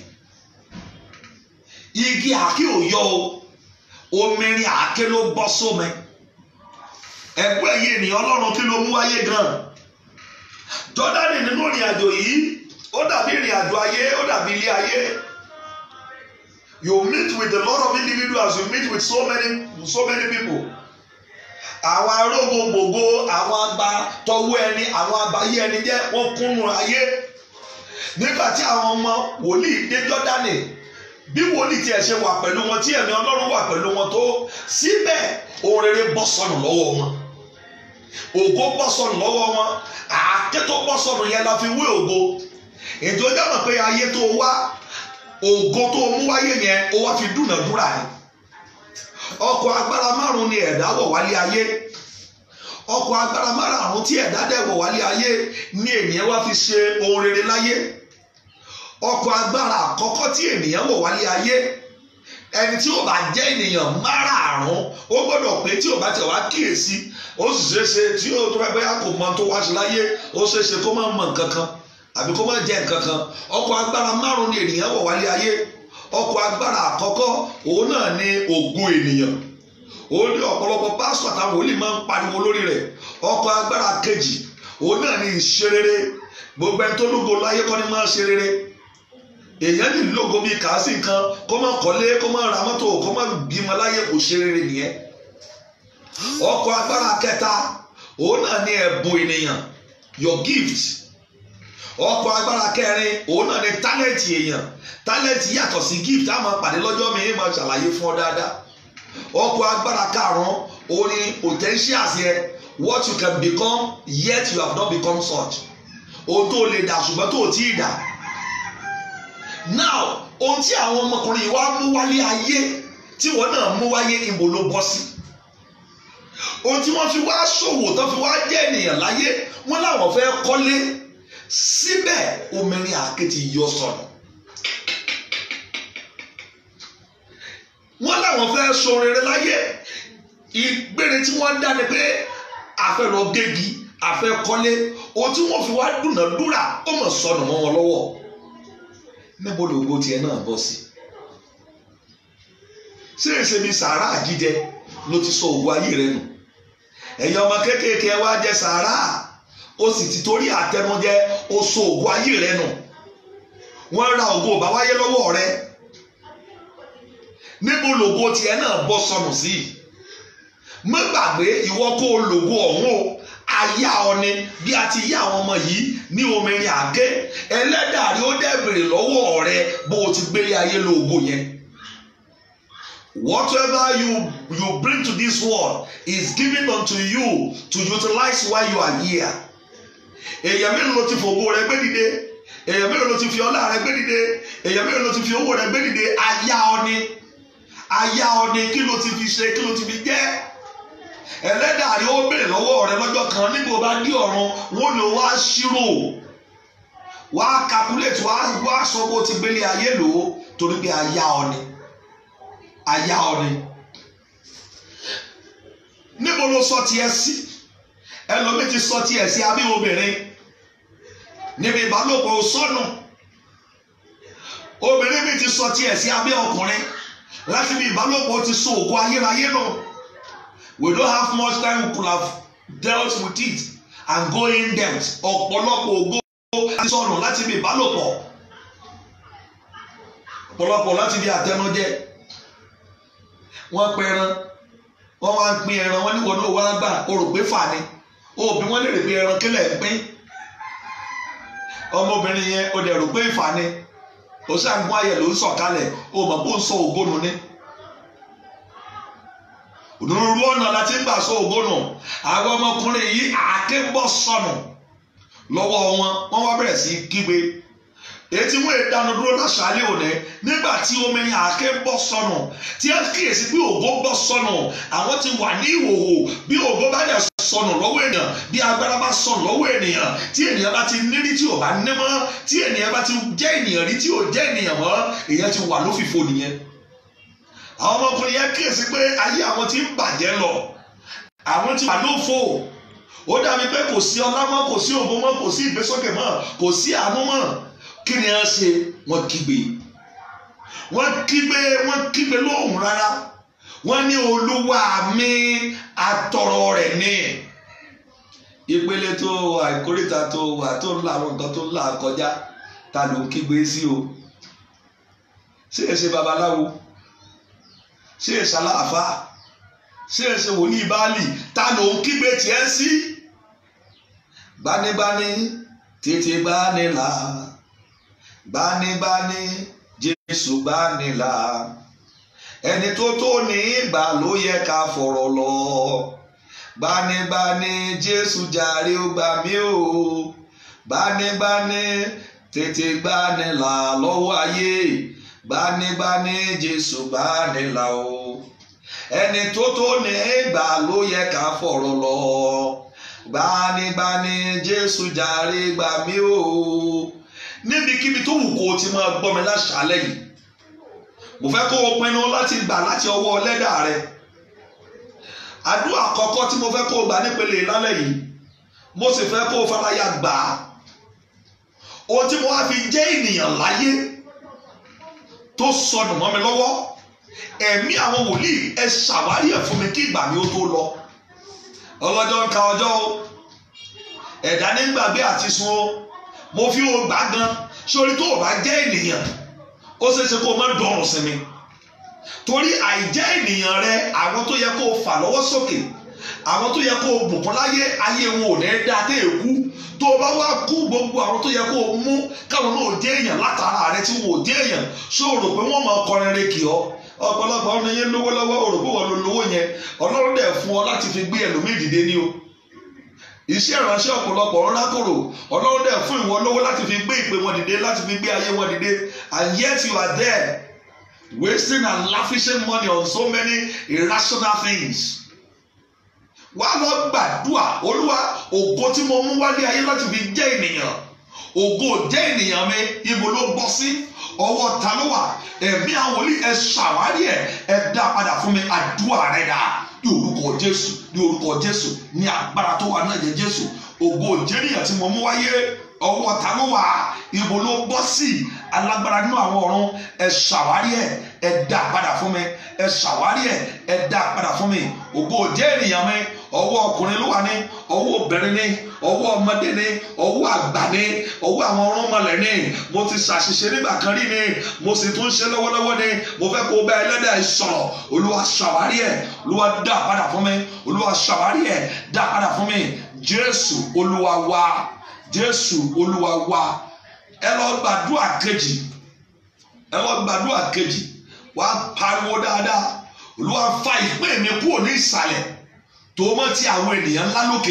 igi àáké ò yọ o omirin àáké ló bọ́ sómi ẹgbẹ́ yìí ènìyàn ọlọ́run kí ló mú wáyé gan jọ́dánì nínú ìrìn àjò yìí ó dàbí ìrìn àjò ayé ó dàbí ilé ayé you meet with a lot of individuals you meet with so many so many people àwọn arógo gbogbo àwọn agba tọwọ́ ẹni àwọn abayé ẹni jẹ́ wọ́n kúnnú ayé nígbà tí àwọn ọmọ wòlíì dé jọ́dánì bí wòlíì tiẹ̀ ṣe wà pẹ̀lú wọn tí ẹ̀mí ọlọ́run wà pẹ̀lú wọn tó síbẹ̀ ohun rere bọ́ sọnù lọ́wọ́ wọn ògo bọ́ sọnù lọ́wọ́ wọn àáké tó bọ́ sọnù yẹn la fi wé ògo ètò ìdáná pé ayé tó wá ògo tó mú wáyé yẹn ó wá fi dúnàdúrà ni ọkọ̀ agbára márùn ni ẹ̀dá wọ̀ wálé ayé ọkọ̀ agbára márùn tí ẹ̀dá dẹ̀ wọ̀ wálé ayé ni ènìyàn wá fi ṣe ohun rere láyé ọkọ̀ agbára àkọ́kọ́ tí ènìyàn wọ̀ wálé ayé ẹni tí ó bá jẹ́ ènìyàn márààrún ó gbọ́dọ̀ pé tí ó bá tẹ̀ wá kíyèsí ó sì ṣeé ṣe tí ó tó bá kò mọ tó wá sí láyé ó ṣeé ṣe kó má mọ nǹkan kan àbí kó má jẹ́ nǹkan kan ọkọ̀ agbára márùn ni ènìyàn wọ̀ wálé ayé ọkọ̀ agbára àkọ́kọ́ òun náà ni ògo ènìyàn òun ní ọ̀pọ̀lọpọ̀ pásítọ̀ àtàwọn wòlíì máa ń pariwo lórí rẹ̀ ọkọ̀ agbára kejì òun náà ni ìṣerere gbogbo ẹni tó lógo láyé kọ́ ni máa ṣe rere èèyàn ní lógo bíi kàásì nǹkan kó má kọ́lé kó má ra mọ́tò kó má bímọ láyé kò ṣe rere nìyẹn ọkọ̀ agbára kẹta òun náà ni ẹ̀bùn ènìyàn your gift ọkọ̀ agbára kẹrin òun náà ni tálẹ̀tì èèyàn tálẹ̀tì yàtọ̀ sí gift á máa pàdé lọ́jọ́ mi máa ṣàlàyé fún ọ dáadáa ọkọ̀ agbára karùn-ún òun ni potentials yẹ what you can become yet you have not become such ohun tó lè dà ṣùgbọ́n tó tí ì dà now ohun tí àwọn ọmọkùnrin yìí wá mú wálé ayé tí wọn náà mú wáyé ìbò ló bọ́ sí ohun tí wọ́n fi wá ṣòwò tó fi wá jẹ́ ènìyàn láyé wọ́n láwọn fẹ́ kọ́lé síbẹ̀ omirin àáké ti yọ sọnù wọ́n láwọn fẹ́ ṣoríire láyé ìgbére tí wọ́n dá ni pé àfẹ́ lọ gégi àfẹ́ kọ́lé ohun tí wọ́n fi wá dúnàdúrà ó mọ̀ sọnù mọ́ wọn lọ́wọ́ níbo lògo tiẹ̀ náà bọ́ sí ṣé èsè mi sàárà jíjẹ ló ti sọ ògùn ayé rẹ nù ẹ̀yin ọmọ kéékèèké wá jẹ sàárà ó sì ti torí àtẹnujẹ ó sọ ògùn ayé rẹ nù wọ́n ra ògo bá wáyé lọ́wọ́ rẹ níbo lògo tiẹ̀ náà bọ́ sọnù sí má gbàgbé ìwọ kó o lògo ọ̀hún o aya ọni bí a ti yá àwọn ọmọ yìí ní omirin àgé ẹlẹ́dàrí ó dẹ̀ bèrè lọ́wọ́ rẹ bó o ti gbélé ayé lóògó yẹn. Whatever you you bring to this world is given unto you to utilize while you are here. èèyàn mélòó ló ti fògo rẹ gbé dìde èèyàn mélòó ló ti fi ọlá rẹ gbé dìde èèyàn mélòó ló ti fi owó rẹ gbé dìde aya ọni aya ọni kí ló ti fi ṣe kí ló ti fi jẹ́ ẹlẹ́dàá rí ó béèrè lọ́wọ́ rẹ lọ́jọ́ kan nígbà ó bá dí ọ̀run wọ́n ní wá ṣírò wá calculate wá wá sọ bó ti gbélé ayé lò ó torí pé aya ọ ni aya ọ ni níbo ló sọ tiẹ̀ sí ẹlòmíì ti sọ tiẹ̀ sí abí obìnrin níbi ìbálòpọ̀ sọnù obìnrin mi ti sọ tiẹ̀ sí abí ọkùnrin láti bí ìbálòpọ̀ ti so òkú ayérayé náà. No we don't have much time we could have dealt with it and go in depth ọ̀pọ̀lọpọ̀ ògo láti sọ̀rọ̀ láti bí ìbálòpọ̀ ọ̀pọ̀lọpọ̀ láti bí àtẹnujẹ wọ́n pe ẹran wọ́n wá ń pín ẹran wọ́n ní wọ́n náà wá gbà o rò pé fà ni òbí wọ́n lè rè pé ẹran kílẹ̀ ń pín ọmọbìnrin yẹn o dẹ̀ rò pé ìfà ni o ṣàǹgún ayẹ̀ ló ń sọ̀kalẹ̀ o mọ̀ bó ń sọ ògbónú ni onírúurú ọ̀nà láti ń gbà sọ ògbónù àwọn ọmọkùnrin yìí àáké bọ́ sọnù lọ́wọ́ wọn wọ́n wá bẹ̀rẹ̀ sí kígbe ètí wọn ìdáná dúró láṣálẹ́ òní nígbà tí omi ní àáké bọ́ sọnù tí ẹ kíyèsí pé ògo bọ́ sọnù àwọn ti wà ní ìhòòhò bí ògo bá dẹ̀ sọnù lọ́wọ́ ènìyàn bí agbára bá sọnù lọ́wọ́ ènìyàn tí ènìyàn bá ti nírí tí ò bá ní mọ́ tí ènìyàn bá ti jẹ́ ènìyàn rí tí ò jẹ́ ènìyàn mọ́ èèyàn ti wà lófìfo nìyẹn àwọn ọmọkùnrin yẹn kíyèsí pé ayé àwọn ti ń bàjẹ́ lọ àwọn ti wà lófo ó dàbí pé kò sí ọlá mọ́ kò sí ògo mọ́ kò sí ìgbésókè mọ́ kò sí àánú mọ́ kí ni wọ́n ṣe wọ́n kígbe wọ́n kígbe wọ́n kígbe lóhùn rárá wọ́n ní olúwa mi atọrọ rẹ̀ ní ìpele tó wà ìkórìtà tó wà tó ń la àwọn nǹkan tó ń là kọjá ta ló ń kígbe sí o ṣé ẹ ṣe babaláwo ṣé ẹ ṣàlàáfà ṣé ẹ ṣe wòlíì báàlì ta ló ń kígbe tiẹ̀ sí gbanigbani tètè gbanilà gbanigbani jésù gbanilà ẹni tó tó ní ìgbà ló yẹ ká fọ̀rọ̀ lọ gbanigbani jésù jàre ó gbà mí o gbanigbani tètè gbanilà lọ́wọ́ ayé gbanigbani jésù gbanilà o ẹni tó tó ní ìgbà ló yẹ ká fọ̀rọ̀ lọ gbanigbani jésù jàre gbà mí o níbikíbi tó wù kó o ti máa gbọ́ mi láṣálẹ́ yìí mo fẹ́ kó o pinnu láti gbà láti ọwọ́ lẹ́dà rẹ àdúrà àkọ́kọ́ tí mo fẹ́ kó o gbà nípele lálẹ́ yìí mo sì fẹ́ kó o faraya gbà á ohun tí mo wá fi jẹ́ ènìyàn láyé tó sọnù mọ́ mi lọ́wọ́ ẹ̀mí àwọn wòlíì ẹ ṣàwárí ẹ̀ fún mi kí ìgbà mi ó tó lọ ọlọ́jọ́ ń ka ọjọ́ o ẹ̀dá nígbàgbé àti sun o mo fi o gbà gan sórí tó o bá jẹ́ ènìyàn ó ṣeé ṣe kó o má dọ̀rùn sí mi torí àìjẹ́ ènìyàn rẹ àwọn tó yẹ kó o fà lọ́wọ́ sókè àwọn tó yẹ kó o bùkún láyé ayé wọn ò ní dá dé èkú tó o bá wá kú gbogbo àwọn tó yẹ kó o mú káwọn náà jẹ́ èèyàn látara rẹ tí wọn ò jẹ́ èèyàn ṣó o rò pé wọ́n máa kọrin re kì ọ́ ọ̀pọ̀lọpọ̀ ọ̀nà yẹn lówó lọ́wọ́ o rò pé wọ́n lo lówó yẹn ọlọ́run dẹ̀ fún ọ láti fi gbé ẹlòmíì dìde ní o iṣẹ́ ìránṣẹ́ ọ̀pọ̀lọpọ̀ ń rákòrò ọlọ́run dẹ̀ fún ìwọ lówó láti fi gbé ìpè wọn dìde láti fi gbé ayé wọn dìde and yet you are there wasting and lavishing money on so many irrational things wàá lọ gbàdúrà olúwa ògo tí mo mú wálé ayé láti fi jẹ́ ènìyàn ògo jẹ́ ènìyàn mi ibo ló bọ́ sí ọwọ́ ta ló wà ẹ̀mí àwọn wòlíì ẹ ṣàwárí ẹ̀ ẹ dá padà fún mi àdúrà rẹ̀ dà ní orúkọ jésù ní orúkọ jésù ní agbára tó wà náà jẹ jésù ògo jẹ́nìyàn tí mo mú wáyé ọwọ́ ta ló wà ibo ló bọ́ sí alágbára nínú àwọn ọ̀run ẹ ṣàwárí ẹ̀ ẹ dá padà fún mi ẹ ṣàwárí ẹ̀ ẹ dá padà fún mi ògo jẹ́ ènìyàn mi ọwọ́ ọkùnrin ló wà ní ọwọ́ obìnrin ní ọwọ́ ọmọdé ní ọwọ́ àgbà ní ọwọ́ àwọn ọ̀rúnmọlẹ̀ ní mo ti ṣàṣìṣe nígbà kan rí ní mo sì tún ṣe lọ́wọ́lọ́wọ́ ní mo fẹ́ kó o bá ẹlẹ́dàá ẹ sọ̀rọ̀ olúwa ṣàwárí ẹ̀ olúwa dá padà fún mi olúwa ṣàwárí ẹ̀ dá padà fún mi jésù olúwa wa jésù olúwa wa ẹ lọ gbàdúrà kejì ẹ lọ gbàdúrà kejì wàá pariwo dáadáa olúwa fa ìpín mi kúrò ní ìsàlẹ̀ tó mọ́ ti àwọn ènìyàn ńlá lókè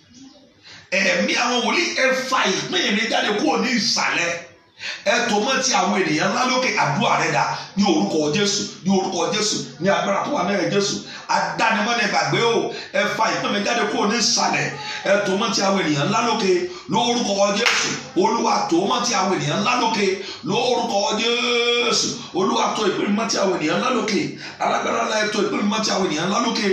ẹ̀mí àwọn wòlíì ẹ fa ìpín mi jáde kúrò ní ìsàlẹ̀ ẹ tó mọ́ ti àwọn ènìyàn ńlá lókè àdúrà rẹ dà ní orúkọ jésù ní orúkọ jésù ní agbára tó wà náà jésù adánimọ́ni gbàgbé o ẹ fa ìpín mi jáde kúrò ní ìsàlẹ̀ ẹ tó mọ́ ti àwọn ènìyàn ńlá lókè lórúkọ jésù olúwa tó mọ́ ti àwọn ènìyàn ńlá lókè lórúkọ jésù olúwa tó ìpín mi mọ́ ti àwọn ènìyàn ńlá lókè alágbára ńlá ẹ tó ìpín mi mọ́ ti àwọn ènìyàn ńlá lókè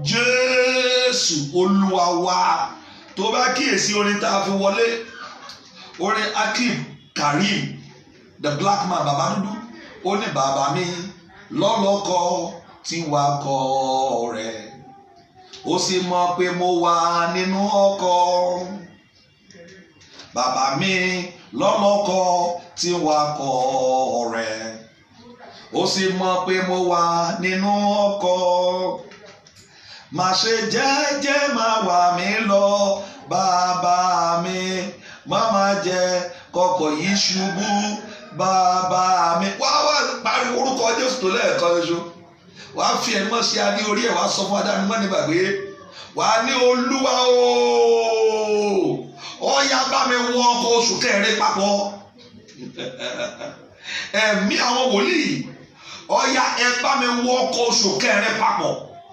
jésù olúwa wa tó bá kíyèsí orin tá a fi wọlé orin akim karim the black man bàbá dúdú ó ní bàbá mi lọ́lọ́kọ tí wà kọ́ rẹ̀ ó sì mọ̀ pé mo wà nínú ọkọ bàbá mi lọ́lọ́kọ tí wà kọ́ rẹ̀ ó sì mọ̀ pé mo wà nínú ọkọ má ṣe jẹ́jẹ́ máa wà mí lọ bàbá mi má má jẹ́ kọkọ̀ yìí ṣubú bàbá mi wá wá pariwo orúkọ jésù tó lẹ́ẹ̀kan ṣoṣo wá fi ẹni mọ́ sí adé orí ẹ̀ wá sọ fún adáni mọ́ ní gbàgbé wá ní olúwa ooo ọ̀ya bá mi wọ ọkọ̀ oṣù kẹrin papọ̀ ẹ̀mí àwọn wòlíì ọ̀ya ẹ bá mi wọ ọkọ̀ oṣù kẹrin papọ̀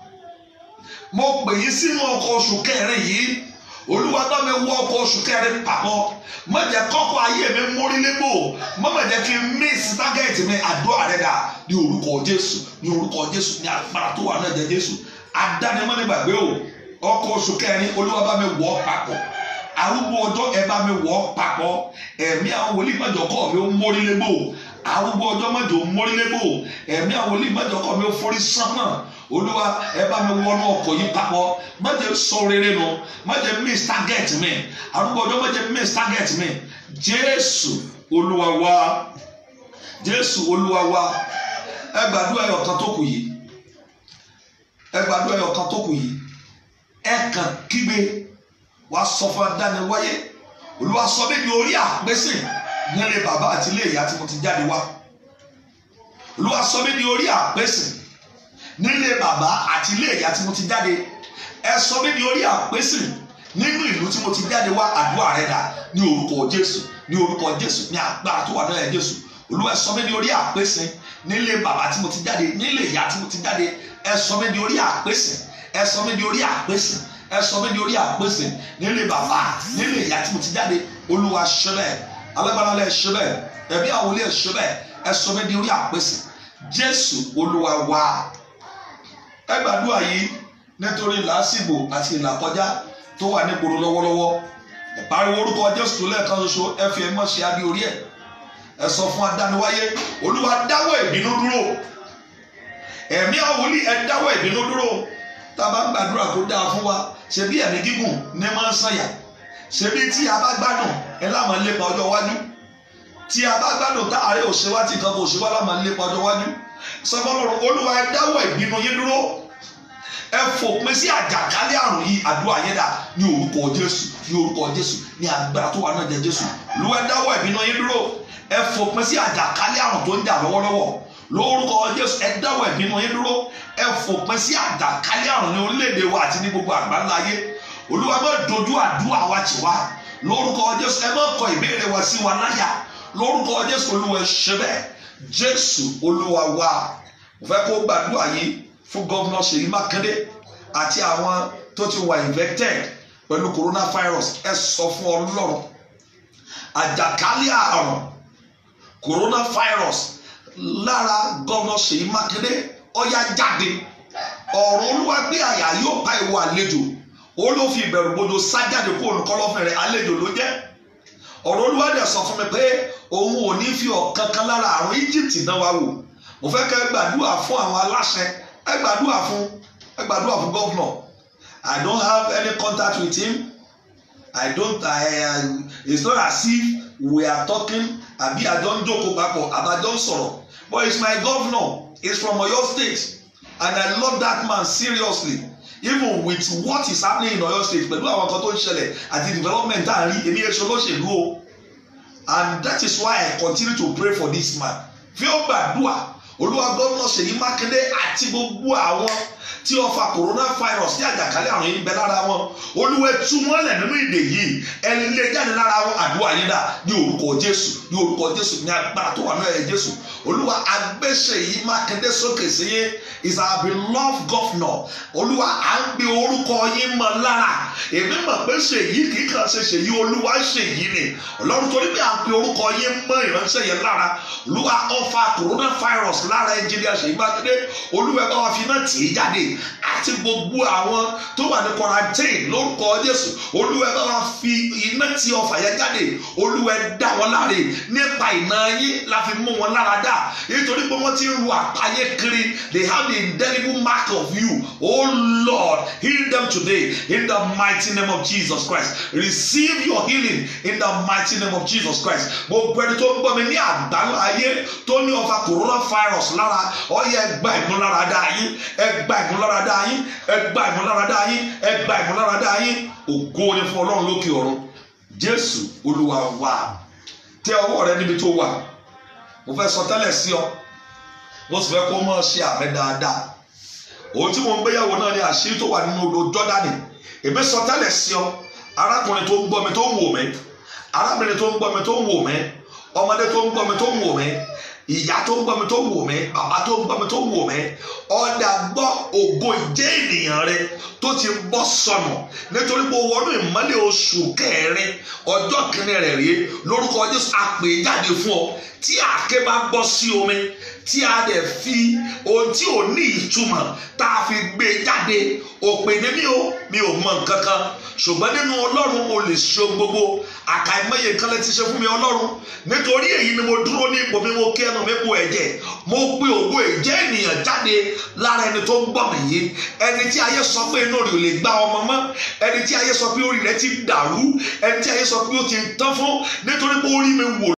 mo pè yín sínú ọkọ̀ oṣù kẹrin yìí olúwa bá mi wọ ọkọ̀ oṣù kẹrin papọ̀ má jẹ́ kọ́kọ́ ayé mi mórí lébò má má jẹ́ kí n miss target mi àdúrà rẹ dà ní orúkọ jésù ní orúkọ jésù ní agbára tó wà náà jẹ jésù adánimọ́ ní gbàgbé o ọkọ̀ oṣù kẹrin olúwa bá mi wọ papọ̀ arúgbó ọjọ́ ẹ bá mi wọ papọ̀ ẹ̀mí àwọn wòlíì má jẹ́ kọ́ mi ó mórí lébò arúgbó ọjọ́ má jẹ́ ó mórí lébò ẹ̀mí àwọn wòlíì má jẹ́ kọ́ mi ó forí sánmọ̀ olúwa ẹ bá mi wọnú ọkọ̀ yìí papọ̀ má jẹ́ sọ rere nu má jẹ́ miss target mi arúgbó ọjọ́ má jẹ́ miss target mi jésù olúwa wa jésù olúwa wa ẹ gbàdúrà ẹyọ kan tó kù yìí ẹ gbàdúrà ẹyọ kan tó kù yìí ẹ kàn kígbe wà sọ fún adáni wáyé olúwa sọ mí di orí àpèsè nílé bàbá àti ilé ìyá tí mo ti jáde wá olúwa sọ mí di orí àpèsè nílé bàbá àti ilé ìyá tí mo ti jáde ẹ sọ mí di orí àpèsè nínú ìlú tí mo ti jáde wá àdúrà rẹ dà ní orúkọ jésù ní orúkọ jésù ní agbára tó wà náà jésù olúwa ẹ sọ mí di orí àpèsè nílé bàbá tí mo ti jáde nílé ìyá tí mo ti jáde ẹ sọ mí di orí àpèsè ẹ sọ mí di orí àpèsè ẹ sọ mí di orí àpèsè nílé bàbá nílé ìyá tí mo ti jáde olúwa ṣe bẹ́ẹ̀ alágbára lẹ ṣe bẹ́ẹ̀ ẹbí àwọn olè ṣe bẹ́ẹ̀ ẹ sọ mí di orí àpèsè jésù olúwa wá ẹ gbàdúrà yìí nítorí làásìgbò àti ìlàkọjá tó wà nígboro lọ́wọ́lọ́wọ́ ẹ pariwo orúkọ jésù tó lẹ́ẹ̀kan ṣoṣo ẹ fi ẹmọ ṣe adé orí ẹ ẹ sọ fún adániwáyé olúwa dáwọ́ ìbínú dúró ẹ̀mí àwọn wòlíì ẹ dáwọ́ ìbínú dúró tá a bá gbàdúrà tó dáa fún wa ṣebí ẹ̀mí gígùn ní máa ń sànyà ṣebí tí a bá gbádùn ẹ láwọn lépa ọjọ́ iwájú tí a bá gbádùn tá àárẹ̀ òṣèwá tí nǹkan kò ṣe wá láwọn lépa ọjọ́ iwájú sọfọlọrun olúwa ẹ dáwọ́ ìbínú yín dúró ẹ fòpin sí àjàkálẹ̀ àrùn yìí àdúrà yẹn dà ní orúkọ jésù ní orúkọ jésù ní agbára tó wà náà jẹ jésù olúwa ẹ dáwọ́ ìbínú yín dúró ẹ fòpin sí àjàkálẹ̀ àrùn tó ń jà lọ́wọ́lọ́wọ́ lórúkọ jésù ẹ dáwọ́ ìbínú yín dúró ẹ fòpin sí àjàkálẹ̀ àrùn ní orílẹ̀-èdè wa àti ní gbogbo àgbáńlá ayé olúwa má dojú àdúrà wa tì wá lórúkọ jésù ẹ má kọ ìbéèrè wa sí wa láyà lórúkọ jésù olúwa ẹ ṣe bẹ́ẹ̀ jésù olúwa wa mo fẹ́ kó gbàdúrà yìí fún gọ́vnà ṣèyí mákindé àti àwọn tó ti wà infected pẹ̀lú coronavirus ẹ sọ fún ọlọ́run àjàkálẹ̀ àrùn coronavirus lára gọ́vnà ṣèyí mákindé ọ̀yá jáde ọ̀rọ̀ olúwa gbé àyà yóò pa ìwọ àlejò ó ló fi ìbẹ̀rù gbọdọ̀ sá jáde kó olùkọ́lọ́fin rẹ̀ àlejò ló jẹ́ ọ̀rọ̀ olúwa dẹ̀ sọ fún mi pé òun ò ní fi ọ̀kan kan lára àrùn Egypt náà wá wò mo fẹ́ kẹ́ gbàdúrà fún àwọn aláṣẹ ẹ gbàdúrà fún ẹ gbàdúrà fún gọ́vnọ̀ I don't have any contact with him I don't I, I it's not as if we are talking àbí àjọ ń jókòó papọ̀ àbájọ ń sọ̀rọ̀ but it's my governor he's from Oyo State and I love that man seriously even with what is happening in Oyo State pẹ̀lú àwọn kan tó ń ṣẹlẹ̀ àti development tá à ń rí èmi èso lóṣèlú o and that is why I continue to pray for this man fi ó gbàdúrà olúwa gómìnà Ṣèyí Mákindé àti gbogbo àwọn tí ọfà coronavirus ní àjàkálẹ̀ àrùn yìí ń bẹ lára wọn olúwa tú wọn lẹ̀ nínú ìdè yìí ẹni lé jáde lára wọn àdúrà yín dà ní orúkọ jésù ní orúkọ jésù ní agbára tó wà ní ẹ̀yẹ jésù olúwa agbésẹ̀ yìí mákindé sókè sí yín is our beloved governor olúwa à ń pe orúkọ yín mọ́ lára èmi mọ̀ pé ṣèyí kì í kàn ṣe ṣèyí olúwa ṣèyí ni ọlọ́run torí pé à ń pe orúkọ yín mọ́ ìránṣẹ́ yẹn lára olúwa ọfà coronavirus lára ẹnjìnìà ṣèyí mákindé olúwa ẹ bá wa fi iná tì í jáde àti gbogbo àwọn tó wà ní quarantine lórúkọ jésù olúwa ẹ bá wa fi iná tí ọfà yẹn jáde olúwa ẹ dá wọn láre nípa iná yín la fi mú wọn lára dá nítorí pé wọ́n ti ń ru àpáyé kiri they have the indelible mark of you oh lord heal them today in the mighty name of jesus christ receive your healing in the mighty name of jesus christ gbogbo ẹni tó ń gbọ́ mi ní àgbáńlá ayé tó ní ọfà coronavirus lára ó yẹ ẹ gba ìmúláradá yín ẹ gba ìmúláradá yín ẹ gba ìmúláradá yín ẹ gba ìmúláradá yín ògo ni fún ọlọ́run lókè ọ̀run jésù olúwa wa tẹ ọwọ́ rẹ níbi tó wà mo fẹ́ sọ tẹ́lẹ̀ sí ọ mo sì fẹ́ kó mọ̀ ṣe àmì dáadáa òun tí mo ń gbéyàwó náà ni àṣírí tó wà nínú odò jọ́dánì èmi sọ tẹ́lẹ̀ sí ọ arákùnrin tó ń gbọ́ mi tó ń wò mí arábìnrin tó ń gbọ́ mi tó ń wò mí ọmọdé tó ń gbọ́ mi tó ń wò mí ìyá tó ń gbọ́ mi tó ń wò mí bàbá tó ń gbọ́ mi tó ń wò mí ọ̀dà gbọ́ ògo ìjẹ́ ènìyàn rẹ tó ti bọ́ sọnù nítorí pé wọnú ìmọ́lẹ̀ oṣù kẹrin ọjọ́ kìíní rẹ̀ rí lórúkọ Jésù àpè jáde fún ọ tí àáké bá bọ́ sí omi tí a dẹ̀ fi ohun tí ò ní ìtumọ̀ tá a fi gbé jáde òpè ní mi ò mi ò mọ nǹkan kan ṣùgbọ́n nínú ọlọ́run o lè ṣe ohun gbogbo àkàìmọye nǹkan lè ti ṣe fún mi ọlọ́run nítorí èyí ni mo dúró ní ipò mi mo kí ẹnu mi po ẹ̀jẹ̀ mo pe ògo ìjẹ́ ènìyàn jáde lára ẹni tó ń gbọ́ mi yìí ẹni tí ayé sọ pé inú rẹ̀ ò lè gba ọmọ mọ́ ẹni tí ayé sọ pé orí rẹ̀ ti dàrú ẹni tí ayé sọ pé ó ti tán fún nítorí pé orí mi wò